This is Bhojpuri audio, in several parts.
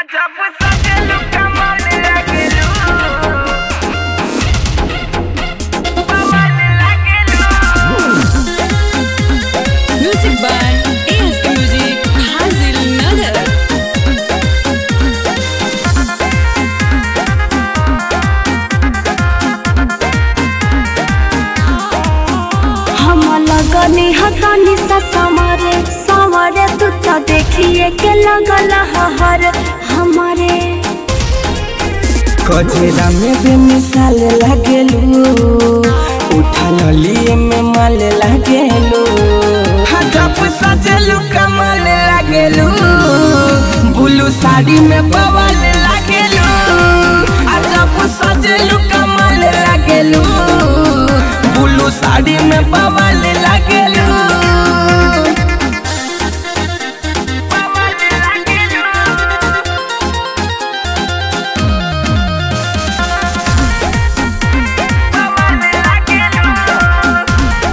जब सजलू कमल लगलू कमल लगलू Music by ASK Music, Hazil Nagar. हम लगनी हतनी सा समरे समरे तू तो देखिए के लगल हर हमारे कचरा में भी मिसाल लागेलू उठल लिए में माल लागेलू जब सजलू कमल लागेलू ब्लू साड़ी में बवाल लागेलू आ जब सजलू कमल लागेलू ब्लू साड़ी में बवाल लागेलू कमल लगलू कमल लगलू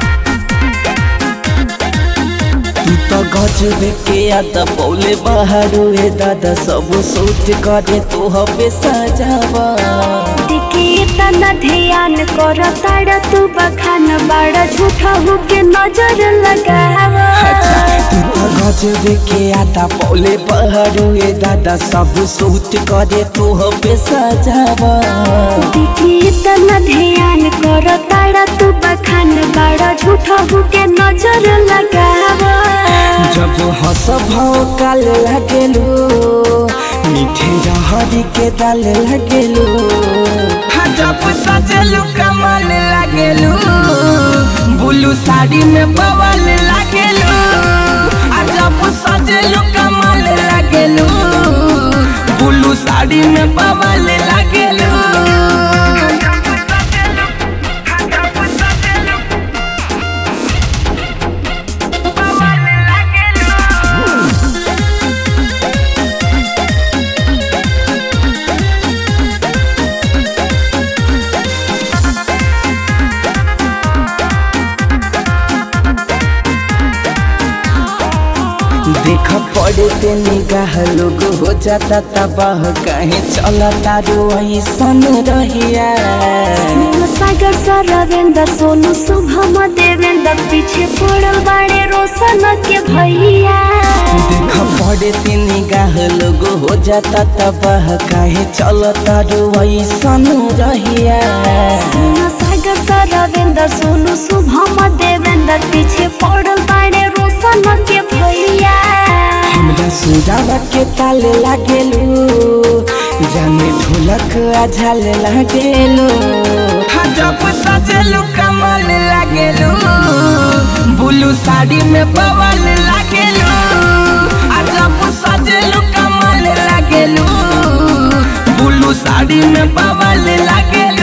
तू तो गजबे के याद पौले बाहर ए दादा सब सोच करे तू हबे सजावा देखिए तना ध्यान कर ताड़ तू बखान बड़ा झूठा हो के नजर लगावा अच्छा तू तो गजबे के याद पौले बाहर ए दादा सब सोच करे तू हबे सजावा देखिए तना ध्यान कर ताड़ तू बखान बड़ा झूठा हो के नजर लगावा जब हंस भाव काल लगेलू मीठे रहरी के दाल लगेलू जब सजलू कमाल लगेलू ब्लू साड़ी में बवाल लगेलू आ जब सजलू कमाल लगेलू ब्लू साड़ी में बवाल लगेलू जब सजलू कमल लगलू देख पड़े ते निगाह लोग हो जाता तबाह कहे चला तारो ऐसन रहिया सोनू सागर सरवेंद्र सोनू शुभम देवेंद्र पीछे पड़ल बाड़े रोशन के भैया देख पड़े ते निगाह लोग हो जाता तबाह कहे चला तारो ऐसन रहिया सोनू सागर सरवेंद्र सोनू शुभम देवेंद्र पीछे पड़ल बाड़े रोशन के भैया हमरा सुरावा के ताल लागेलू जाने ढोलक आझाल लागेलू जब सजलू कमल लागेलू ब्लू साड़ी में बवाल लागेलू आ जब सजलू कमल लागेलू ब्लू साड़ी में बवाल लागेलू